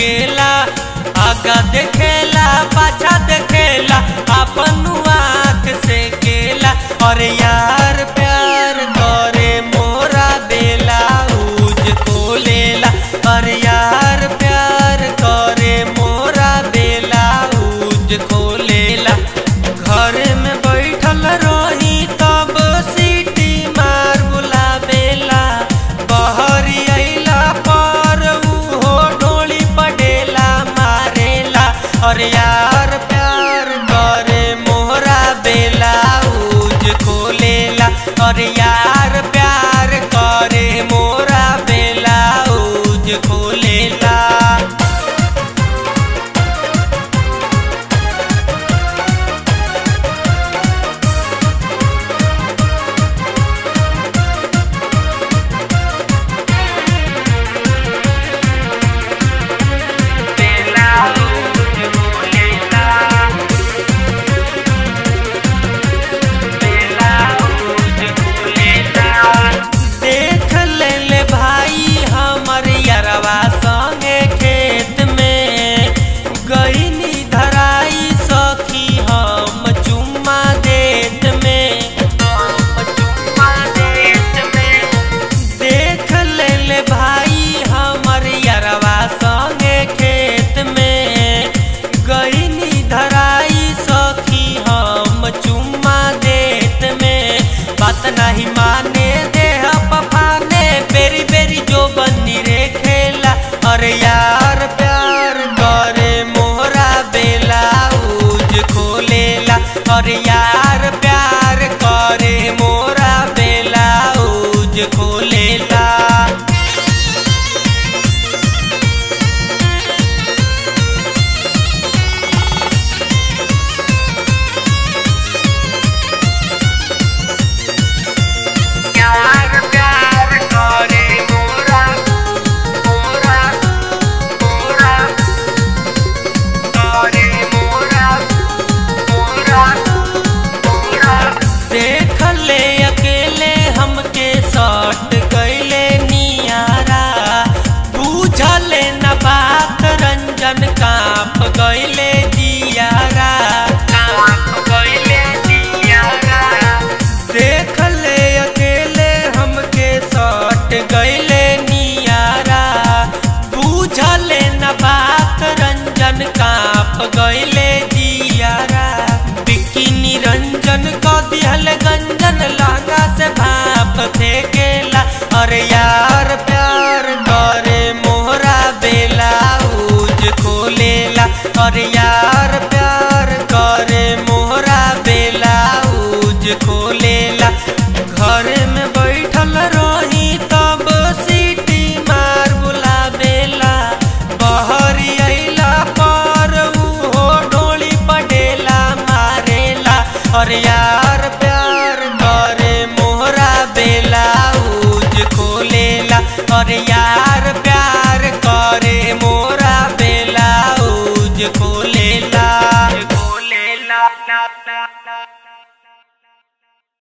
केला आगा देखेला पाछा देखेला अपन आँख से केला और यार प्यार करे मोरा बेला उज खोलेला और यार प्यार करे मोरा बेला उज खोलेला घर में बैठल रही तब सीटी मार बुलावेला बहरी अइला पर उहो डोली पडेला मारेला और यार प्यार करे मोहरा बेला उज खोलेला और यार प्यार करे मोरा बेला उज खोलेला बेला उज खोलेला बेला उज खोलेला देख ले ले भाई हमर यरवा संगे खेत में गईनी धराई सखी हम चुम्मा देत में हम चुम्मा देत में देख ले ले भाई हमर यरवा संगे खेत में गईनी धराई सखी हम चुम्मा देत में बात नहीं माने देह पफाने बेरी बेरी जो बन्नी रे खेला और यार प्यार करे मोहरा बेला उज खोलेला और यार प्यार करे मोरा बेला उज खोलेला प्यार प्यार करे मोरा मोरा मोरा करे मोरा मोरा मोरा देख ले अकेले हमके सट गईले नियारा बूझले न बात रंजन काप गईले दियारा काप गईले दियारा देख ले अकेले हमके सट गईले नियारा बूझले न बात रंजन काप गईले दियारा बिक्की निरंजन को दिहल गंजन लहंगा से भाप थे गेला और यार प्यार करे मोहरा बेला उज खोलेला और यार प्यार करे मोहरा बेला उज खोलेला घर में बैठल रही तब सीटी मार बुलावेला बहरी अइला पर उहो डोली पडेला मारेला और यार प्यार करे मोहरा बेला उज खोलेला और यार प्यार करे मोरा बेला उज खोलेला खोलेला